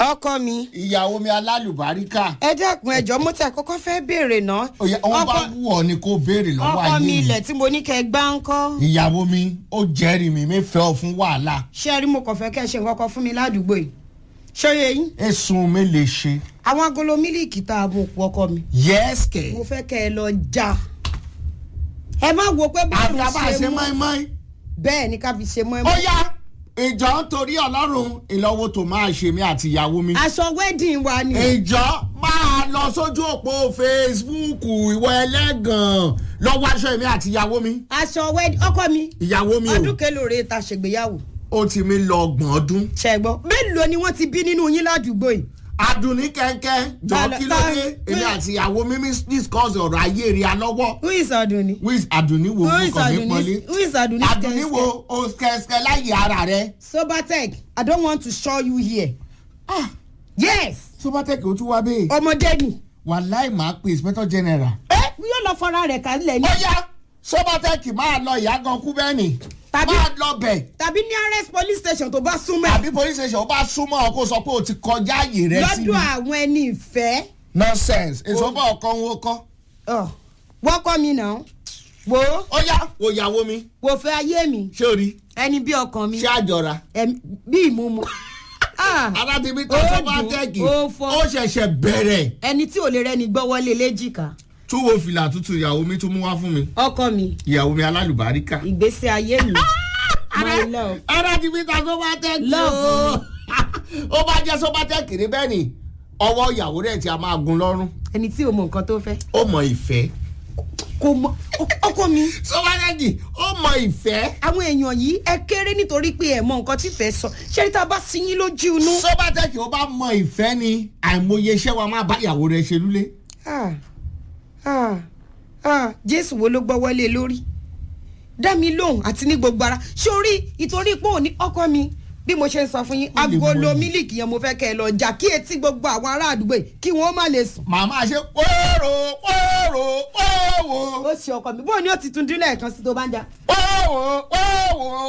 ọkọ mi ìyàwó mi alálùbáríkà ẹ dákun ẹjọ mo ti àkọ́kọ́ fẹ́ béèrè náà òye wọn bá wù ọ ni kó béèrè lọ́wọ́ ọkọ mi ayé ilẹ̀ tí mo ní kẹ́ gbá ń kọ́ ìyàwó mi ó jẹ́rìí mi mi fẹ́ ọ fún wàhálà ṣé ẹ rí mo kàn fẹ́ kẹ́ ẹ ṣe nǹkan kan fún mi ládùúgbò yìí ṣọyẹ yín ẹ̀sùn mi lè ṣe àwọn agolo mílíìkì tá a bò pọ̀ ọkọ mi yẹ́sìkẹ̀ mo fẹ́ kẹ́ ẹ lọ já ẹ má wo pé báwo àgbà bá ṣe ṣe mú mọ́ínmọ́ín bẹ́ẹ̀ ni ká fi ṣe mọ́ ẹ ó mọ́ yá ìjọ nítorí ọlọ́run ìlọ́wọ́ tó máa ṣe mí àti ìyàwó mi aṣọ wedding wa ni ìjọ máa lọ sójú òpó facebook ìwọ ẹlẹ́gàn lọ́wọ́ aṣọ èmi àti ìyàwó mi aṣọ wedding ọkọ mi ìyàwó mi ọdún o kélòó rèé ta ṣègbéyàwó ó ti mi lọ ọgbọ̀n ọdún ṣẹgbọ́ mélòó ni wọ́n ti bí nínú yín ládùúgbò yìí adùnní kẹ́kẹ́ jọ Bala- kí ló dé bala- èmi àti ìyàwó mi mi discuss ọ̀rọ̀ ayé rí a lọ́wọ́ who is Adunni with adùnní wo who mo is kàn mí Adunni pọ́nlé who is Adunni adùnní wo o kẹ́kẹ́ láyé ara rẹ. sobatech i don't want to show you here ah yes sobatec ó tún wá bẹ́ẹ̀ ọmọdé ni wàláì máa pe inspector general. ẹ yóò lọ fọra rẹ̀ kálẹ̀ ni ó yá sobatec máa lọ ìyá gan kú bẹ́ẹ̀ ni Tàbí- máa lọ bẹ̀ tàbí nearest police station tó bá súnmọ́ ẹ̀ àbí police station ó bá súnmọ́ ọ kó sọ pé o ti kọjá àyè rẹ síbi. lọ́dọ̀ àwọn ẹni ìfẹ́ nonsense èso bá ọkọ ń wo kọ́. Ọ̀, wọ́kọ́ mi náà wo ó yá wo ìyàwó mi wo fẹ́ ayé mi ṣé o rí ẹni bí ọkàn mi ṣé àjọra. ẹ̀mí- bí ìmúmu Ah, aládìmí tó Ó sobatec dùn, ó fọ́. ó ṣẹ̀ṣẹ̀ bẹ̀rẹ̀ ẹni tí ò lè rẹni gbọ́ wọlé léjìká tún wo fìlà tuntun ìyàwó mi tún mú wá fún mi ọkọ mi ìyàwó mi alálùbáríkà. ìgbésí ayé mi my love aládìmí tó sobatec Love ó bá jẹ́ sobatec ní bẹ́ẹ̀ ni ọwọ́ ìyàwó rẹ̀ tí a máa gun lọ́rùn ẹni tí ò mọ nǹkan tó fẹ́ ó mọ ìfẹ́. kò mọ ọkọ mi sobatec ó mọ ìfẹ́. àwọn èèyàn yìí ẹ kéré nítorí pé ẹ mọ nǹkan tí fẹ́ sọ ṣé tá a bá sí yín lójú inú. sobatec ó bá mọ ìfẹ́ ni àìmọye iṣẹ́ wa máa bá ìyàwó rẹ̀ ṣe lúlé. Ah, ah, ah, jésù wo ló gbọ́ wọlé lórí dá mi lóhùn àti ní gbogbo ara sórí ìtorí pé òní ọkọ mi bí mo ṣe ń sọ fún yín Ó lè mọ agolo yìí. mílìkì yẹn mo fẹ́ kẹ́ ẹ lọ jà kí etí gbogbo àwọn ará àdúgbò yìí kí wọ́n má lè sùn. màmá ṣe pòrò pòrò pòwò ó ṣe ọkọ mi bóun ni ó ti tún dín lẹ́ẹ̀kan sí tó bá ń jà pòwò pòwò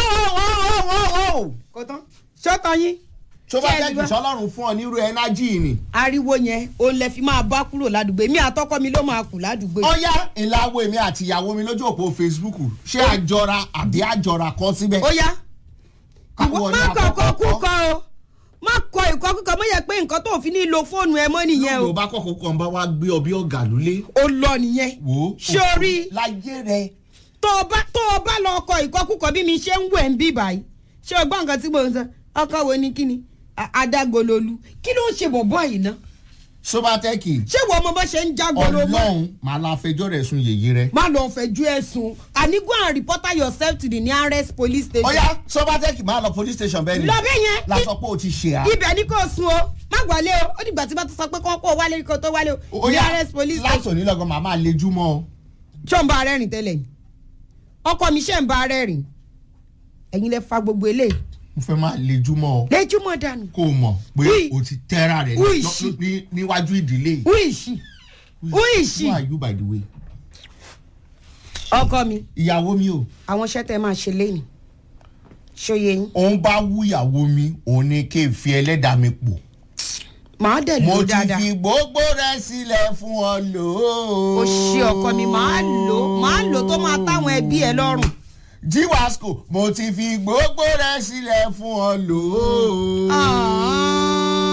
pòwò. kò tán ṣọ́tọ̀ yín sobatec Ṣé ẹ ti gbọ́? sọlọ́run fún ọ nírú ẹnájì ni. ariwo yẹn òun lẹ fi máa bá kúrò ládùúgbò èmi àtọkọ mi ló máa kù ládùúgbò yìí. ọyá ìlàwọ èmi àti ìyàwó mi lójú òpó facebook ṣé àjọra àbí àjọra kọ síbẹ̀. ó yá Káwọn ìwọ ní má kọ àkọ́kọ́ kọ kúkọ o má kọ ìkọ kúkọ mọ yẹ pé nǹkan tó fi ní lo fóònù ẹ mọ nìyẹn o yorùbá kọ̀ọ̀kan kan bá wá gbé ọ bí ọ̀gá lólé. ó lọ nìyẹn wò ó ṣé o rí i? láyé rẹ. tó o bá tó o bá lọ kọ ìkọ kúkọ bí mi ṣe ń wẹ̀ ń bí báyìí ṣé o gbọ́ nǹkan tí mo ń sọ ọkọ wo ni kíni A- adágololu kí ló ń ṣe bọ̀bọ̀ yìí ná sobatec ṣé wo ọmọ bá ṣe ń jágolo mọ́ ọlọ́run màá la fẹjọ́ rẹ̀ sun yèyé rẹ. má lọ fẹjú ẹ̀sùn àní go and report yourself to the nearest police station. ọyá sobatec máa lọ police station bẹ́ẹ̀ ni. lọ bẹ́ẹ̀ yẹn lásọ pé o ti ṣe à. ibẹ̀ ni kò sun o má wálé o ó dìgbà tí bá ti sọ pé kó kó wálé kó tó wálé o ọyá nearest police station. láìsàn nílọ́gàn màá máa lejú mọ́ ọ. ṣé ń bá ara rìn tẹ́lẹ̀ ni ọkọ mi ṣe ń bá ara rìn ẹ̀yin lẹ fa gbogbo eléyìí mo fẹ́ máa lejú mọ́ ọ. lẹ́júmọ́ dànù kó o mọ̀ pé Wí. o ti tẹ́ra rẹ̀ Wí ní- sí. ní- níwájú ìdílé yìí. who is she who is she who are you by the way. ọkọ mi ìyàwó mi o àwọn iṣẹ́ tẹ́ máa ṣe lẹ́yìn ṣòye yín òun bá wú ìyàwó mi òun ni kí n fi ẹlẹ́dàá mi pò. màá dẹ̀ mo lò ti dáadáa fi gbogbo rẹ sílẹ̀ fún ọ lò ó. o ṣe ọkọ mi màá lò màá lò tó máa táwọn ẹbí ẹ lọ́rùn jíwáṣkò mo ti fi gbogbo rẹ sílẹ̀ fún ọ lò ó.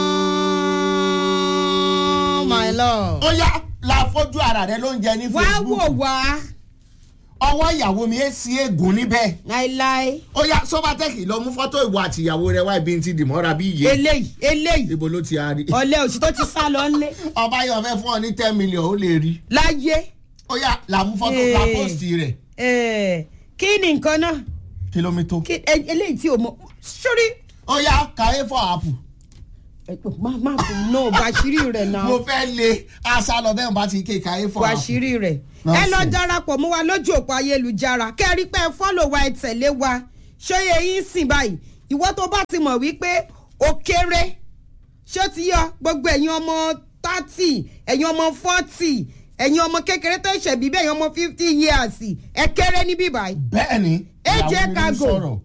Ah, my love ó yá la fojú ara rẹ ló ń jẹ ní wá wò facebook wá ọwọ́ ìyàwó mi é sí ègún níbẹ̀ láéláé ó yá sọ́bátẹ́kì lọ mú fọ́tò ìwọ àti ìyàwó rẹ wá ibi tí dìmọ́ra bí iye eléyìí eléyìí ibo ló ti a rí. ọ̀lẹ́ òsì tó ti sá lọ ńlé ọba yóò fẹ́ fún ọ ní ten million ó lè rí. láyé ó yá la mú fọ́tò Ee. la pósìtì rẹ̀ Eh, kí ni nǹkan náà kìlómítò. kí ẹ- eléyìí tí o mọ sórí ó yá kàwé fọ àpù. má má fún no bàṣírí rẹ̀ náà mo fẹ́ lé aṣá lọ bẹ́ẹ̀ bá ti ké kàwé fọ àpù. bàṣírí rẹ̀ ẹ Nonsense. lọ darapọ̀ mọ́ wa lójú òpó ayélujára kẹ́rí pé ẹ fọ́lọ̀ wa ẹ tẹ̀lé wa ṣóyè yín sìn báyìí ìwọ tó bá ti mọ̀ wípé ó kéré ṣó ti yọ gbogbo ẹ̀yin ọmọ thirty ẹ̀yin ọmọ forty ẹ̀yin ọmọ kékeré tó ṣẹ̀ bíbẹ̀ ẹ̀yin ọmọ fifty years ẹ kéré níbí báyìí bẹ́ẹ̀ ni AJ ìyàwó mi ló Cargo. sọ̀rọ̀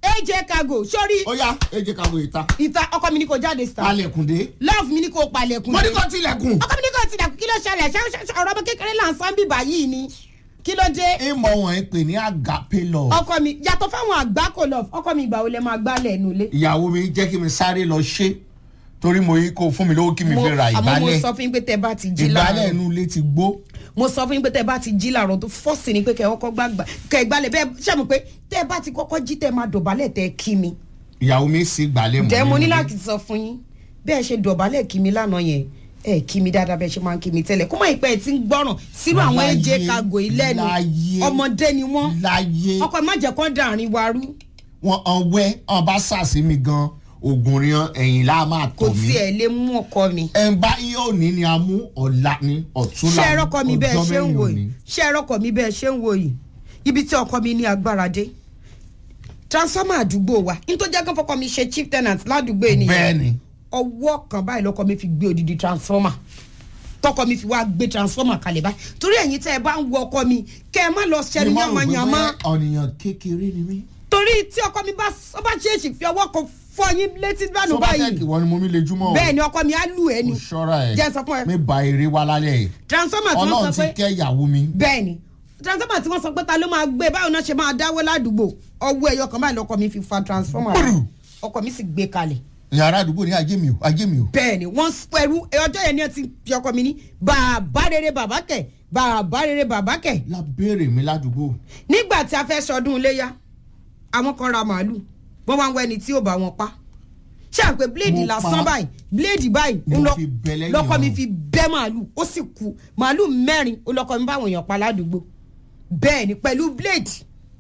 aj cargo sórí ó yá èjì kàwé ìta ìta ọkọ mi ní kò jáde star palẹ̀kùndé love mi ní kò palẹ̀kùn mo ní dé. kó tilẹ̀kùn ọkọ mi ní kò tilẹ̀kùn kí ló ṣẹlẹ̀ ṣé ṣé- ṣé ọ̀rọ̀ ọmọ kékeré là ń sán bíbá yìí ni kí ló dé. ìmọ̀ wọn ń pè ní agape love ọkọ mi yàtọ̀ fáwọn àgbákò love ọkọ mi ìgbà wo lẹ máa gbálẹ̀ ẹnu ilé. ìyàwó mi jẹ́ kí mi sáré lọ ṣe torí mo yí kó fún mi lówó kí mi fi ra àmọ́ mo ìgbálẹ̀ sọ fún yín pé tẹ bá ti jí ìgbálẹ̀ láàárọ̀ inú ilé ti gbó mo sọ fún yín pé tẹ bá ti jí láàárọ̀ tó fọ́ọ̀sì ni pé kẹ ọkọ gbàgbà kẹ ìgbálẹ̀ bẹ́ẹ̀ ṣàmù pé tẹ bá ti kọ́kọ́ jí tẹ máa dọ̀bálẹ̀ tẹ kí mi. ìyàwó mi sì gbálẹ̀ mọ́ ǹjẹ́ mo ní nínú ilé. láti sọ fún yín bẹ́ẹ̀ ṣe dọ̀bálẹ̀ kí mi lánàá yẹn ẹ kí mi dáadáa bẹ́ẹ̀ ṣe máa ń kí mi tẹ́lẹ̀ kó mọ̀ ìpẹ́ tí ń gbọ́ràn sínú àwọn Láyé, ẹ̀jẹ̀ kago ilẹ́nu láyé, ọmọdé ni wọ́n láyé ọkọ̀ má jẹ́ kán dàrin wa rú wọn ọwẹ́ wọn bá sàsí mi gan ogun ríran ẹ̀yìn lá máa kò tọ̀ mí tiẹ̀ lè mú ọkọ mi. ẹ̀ ń bá yóò ní ni a mú ọ̀la ní ọ̀túnla ṣé ẹ rọ́kọ mi bẹ́ẹ̀ ọjọ́ ṣe ń mẹ́rin wò òní. yìí ṣé ẹ rọ́kọ mi bẹ́ẹ̀ ṣe ń wò yìí ibi tí ọkọ mi ní agbára dé transformer àdúgbò wa nítorí jẹ́ kí fọkọ mi ṣe chief tenant ládùúgbò ènìyàn bẹ́ẹ̀ni ọwọ́ kan báyìí lọ́kọ mi fi gbé odidi transformer tọkọ mi fi wá gbé transformer kalẹ̀ báyìí torí ẹ̀yin tẹ́ ẹ bá ń wo ọkọ mi kẹ́ ẹ má lọ ṣẹlú Ni mo rò pé yànmọ́yànmọ́ bóyá ọ̀nìyàn kékeré ni mí. torí tí ọkọ mi bá ó bá ṣèèṣì fi ọwọ́ kan fọ yín létí dànù sọ́bàtẹ́kì báyìí wọn ni mo mi lè júmọ́ o. bẹ́ẹ̀ ni ọkọ mi á lù ẹ́ ni kò ṣọ́ra ẹ̀ jẹ́ sọ fún ẹ. mi ba eré wa lálẹ́ yìí. transformer tí wọ́n ọlọ́run sọ ti pé kẹ́ ìyàwó mi. bẹ́ẹ̀ ni transformer tí wọ́n sọ pé ta ló máa gbé báwo náà ṣe máa dáwọ́ ládùúgbò ọwọ́ ẹ̀yọ kan báyìí lọ́kọ mi fi fa transformer Bùrù. ọkọ mi sì gbé kalẹ̀ yàrá àdúgbò ní ajé mi o ajé mi o. bẹ́ẹ̀ ni wọ́n pẹ̀lú ọjọ́ yẹn ni ẹ ti fi ọkọ mi ní bàbá rere bàbá kẹ̀ bàbá rere bàbá kẹ̀ la béèrè mi ládùúgbò. nígbà tí a fẹ́ sọdún iléyà àwọn kan ra màálù wọ́n wá ń wọ ẹni tí ò bá wọn pa ṣé à ń pè bíléèdì Mo lásán pa. báyìí bíléèdì báyìí Ni ń mo lọ- fi bẹ́ lẹ́yìn lọ́kọ mi ọ̀run. fi bẹ́ màálù ó sì kú màálù mẹ́rin ó lọ́kọ mi báwọn èèyàn pa ládùúgbò bẹ́ẹ̀ ni pẹ̀lú bíléèdì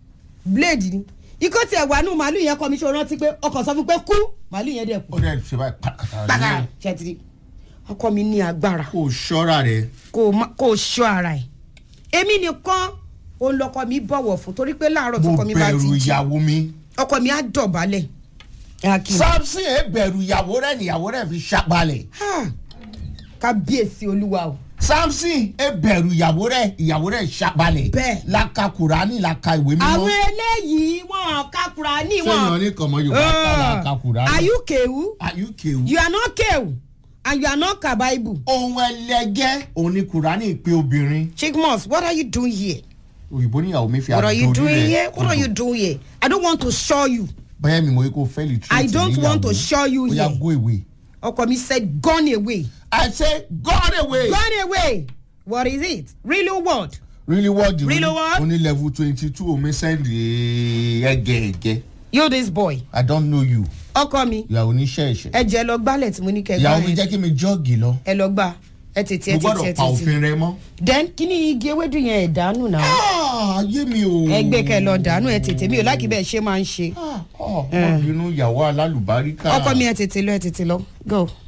bíléèdì ni ikọ́ tiẹ̀ wà nù màálù yẹn kọ́ mi ṣe rántí pé ọkọ̀ sọ fún pé kú màálù yẹn dẹ̀ kú ó dẹ̀ ṣe báyìí pàkàtà pàkàrà ní. ṣètìlì ọkọ mi ní agbára kò ṣọ́ra rẹ̀. kó o má- kó o ṣọ́ ara ẹ̀ èmi nìkan òun lọkọ mi bọ̀wọ̀ fún torí pé láàárọ̀ mo tọkọ mi bá ti bẹ̀rù jí ìyàwó mi. ọkọ mi á dọ̀bálẹ̀ Akin. samson ẹ bẹ̀rù ìyàwó rẹ̀ níyàwó rẹ̀ fi ṣàgbálẹ̀. Ha! kábíyèsí olúwa o samson ẹ bẹ̀rù ìyàwó rẹ̀ ìyàwó rẹ̀ ṣàgbálẹ̀. Bẹ́ẹ̀. laka kùránì laka ìwé àwọn mímọ́. eléyìí wọn kakura ní sẹ́yìn wọn. ọ̀ní kan mọ yorùbá ká laka kùránì. are you kewu ayúkèwú. you are not kewu and you are not kabaibu. ohun ẹlẹgẹ́ òun ni kùránì pé obìnrin. chikmos what are you doing here. òyìnbó níyàwó mi fi what are you àdó doing orí here rẹ̀ what are kodò. you doing here i don't want to show you. bẹ́ẹ̀ mi mo yẹ kó fẹ́ lè I don't want to show you ó yà here. go away. ọkọ mi said gone away. I say gone away. gone away what is it really what. really what the Really what? only level twenty two omi send ẹgẹ ẹgẹ you this boy. I don't know you ọkọ mi ìyàwó oníṣẹ́ ẹ̀ṣẹ̀. ẹ jẹ́ lọ gbálẹ̀ tí mo ní kẹ́ gbá ìyàwó mi yẹn. jẹ́ kí mi jọ́ọ̀gì lọ. ẹ lọ gbà ẹ tètè mo ẹ tètè gbọ́dọ̀ ẹ pa tètè. òfin rẹ mọ́. then kí ni igi ewédú yẹn ẹ̀ dànù náà. Ah, ayé mi o. ẹgbẹ́ kẹ lọ dànù ẹ tètè mi ò láìkí bẹ́ẹ̀ ṣe máa ń ṣe. Ah, oh, ọmọbìnrin ìyàwó alálùbáríkà. ọkọ mi ẹ tètè lọ ẹ tètè lọ go.